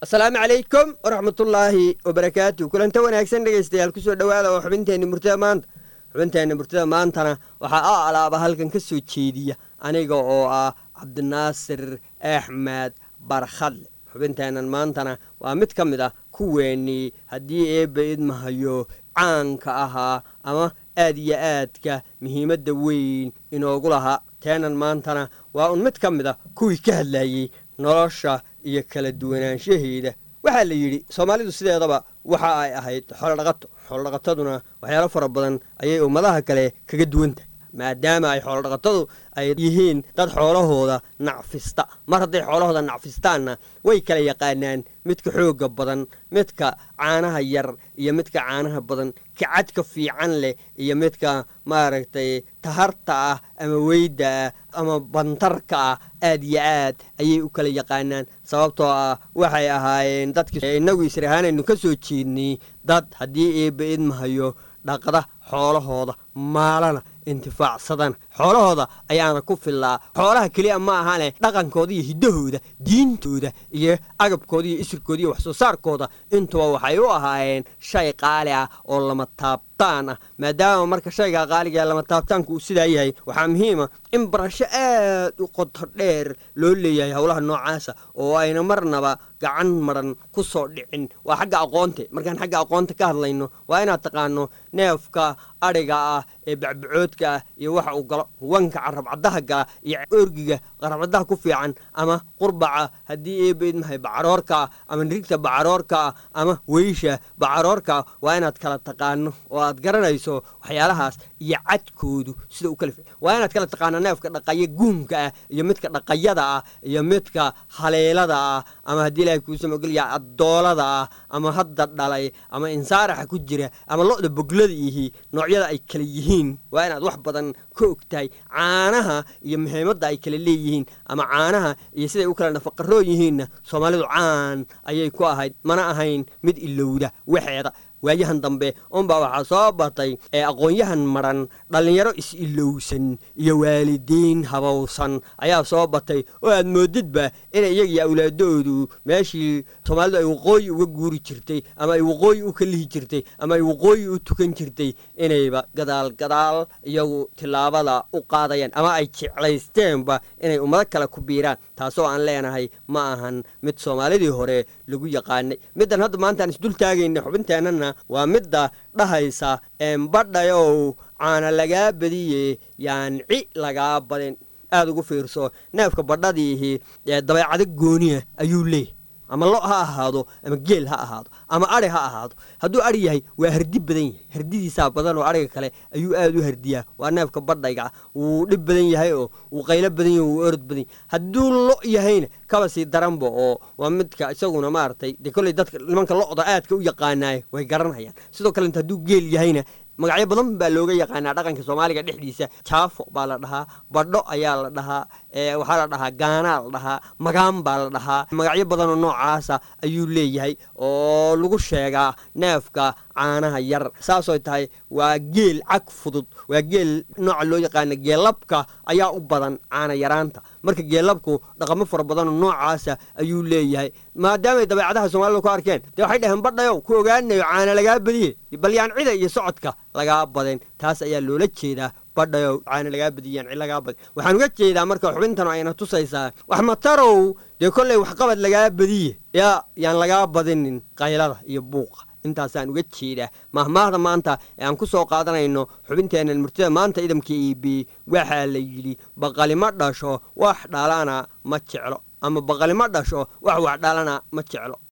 asalaamu calaykum waraxmatullaahi wabarakaatu kulanta wanaagsan dhegaystayaal kusoo dhowaada oo xubinteenna murtada maanta xubinteenna murtada maantana waxaa a alaaba halkan ka soo jeediya aniga oo ah cabdinaasir axmed barkhadle xubinteennan maantana waa mid ka mid ah kuweenii haddii eebba idmahayo caanka ahaa ama aad iyo aadka muhiimadda weyn inoogu lahaa teenan maantana waa un mid ka mid ah kuwii ka hadlayey nolosha iyo kala duwanaanshaheeda waxaa la yidhi soomaalidu sideedaba waxa ay ahayd xoolodhaqato xoolodhaqataduna waxyaalo fara badan ayay ummadaha kale kaga duwan tahay maadaama ay xoolodhaqatadu ay yihiin dad xoolahooda nacfista mar hadday xoolahooda nacfistaanna way kala yaqaanaan midka xoogga badan midka caanaha yar iyo midka caanaha badan kacadka fiican leh iyo midka maaragtay taharta ah ama weyda ah ama bantarka ah aad iyo aad ayay u kala yaqaanaan sababtoo ah waxay ahaayeen dadkii innagu israhaanaynu ka soo jeednay dad haddii eebba idmahayo dhaqda xoolahooda maalana intifaacsadana xoolahooda ayaana ku fillaa xoolaha keliya ma ahane dhaqankooda iyo hiddahooda diintooda iyo agabkooda iyo isirkooda iyo waxsoo saarkooda intuba waxay u ahaayeen shay qaali ah oo lama taabtaan ah maadaama marka shayga qaaliga lama taabtaanku uu sidaa yahay waxaa muhiima in barasho aad u qoto dheer loo leeyahay howlaha noocaasa oo ayna marnaba gacan maran ku soo dhicin waa xagga aqoonte markaan xagga aqoonta ka hadlayno waa inaad taqaano neefka adhiga ah ee bacbacoodka ah iyo waxa uu galo wanka carabcaddaha gala iyo orgiga carabcaddaha ku fiican ama qurbaca haddii eebaidmahay bacaroorka ah ama nirigta bacaroorka ah ama weysha bacaroorka ah waa inaad kala taqaano oo aad garanayso waxyaalahaas iyo cadkoodu sida u kala waa inaad kala taqaano neefka dhaqaya guumka ah iyo midka dhaqayada ah iyo midka haleelada ah ama haddii ilahay kuusamogeliya addoolada ah ama hadda dhalay ama insaaraxa ku jira ama lo-da boglada ihi noocyada ay kala yihiin waa inaad wax badan ka og tahay caanaha iyo muhiimadda ay kala leeyihiin ama caanaha iyo siday u kala nafaqaroo yihiinna soomaalidu caan ayay ku ahayd mana ahayn mid ilowda waxeeda waayahan dambe unbaa waxaa soo batay ee aqoon-yahan maran dhallinyaro is-ilowsan iyo waalidiin habowsan ayaa soo batay oo aad moodidba inay iyagiyo awlaadoodu meeshii soomaalidu ay waqooyi uga guuri jirtay ama ay waqooyi u kalihi jirtay ama ay waqooyi u tukan jirtay inayba gadaal gadaal iyagu tillaabada u qaadayaan ama ay jeclaysteenba inay ummado kale ku biiraan taasoo aan leenahay ma ahan mid soomaalidii hore lagu yaqaanay middan hadda maanta aan isdul taagayna xubinteennana waa midda dhahaysa embadhayow caana lagaa badiye yaan ci lagaa badin aada ugu fiirso neefka badhadiihi ee dabeecado gooniya ayuu leeyahy ama lo ha ahaado ama geel ha ahaado ama adhi ha ahaado hadduu adhi yahay waa hardi badan yahay hardidiisaa badan oo adhiga kale ayuu aad u hardiyaa waa neefka badhayga wuu dhib badan yahay oo wuu qaylo badan yahy wuu orod badan yahy hadduu lo yahayna kaba sii daranba oo waa midka isaguna maaragtay dee kolley dadka nimanka lo-da aadka u yaqaanaaya way garanhayaan sidoo kalenta hadduu geel yahayna magacyo badan baa looga yaqaanaa dhaqanka soomaaliga dhexdiisa jaafo baa la dhahaa badho ayaa la dhahaa waxaa la dhahaa gaanaa la dhahaa magaan baa la dhahaa magacyo badanoo noocaasa ayuu leeyahay oo lagu sheegaa neefka caanaha yar saasooy tahay waa geel cag fudud waa geel nooca loo yaqaana geellabka ayaa u badan caana yaraanta marka geellabku dhaqamo fara badanoo noocaasa ayuu leeyahay maadaamay dabeecadaha soomaalida ku arkeen dee waxay dhaheen badhayow ku ogaanayo caana lagaa badiye balyaan cida iyo socodka lagaa badin taas ayaa loola jeedaa badhayow caana lagaa badiyaan cid lagaa badin waxaan uga jeedaa marka xubintan ayna tusaysaa wax matarow dee kolley waxqabad lagaa badiye yaa yaan lagaa badinin qaylada iyo buuqa intaasaan uga jeedaa mahmaahda maanta ee aan ku soo qaadanayno xubinteennan murtida maanta idamka e b waxaa la yidhi baqalima dhasho wax dhalana ma jeclo ama baqalima dhasho wax wax dhalana ma jeclo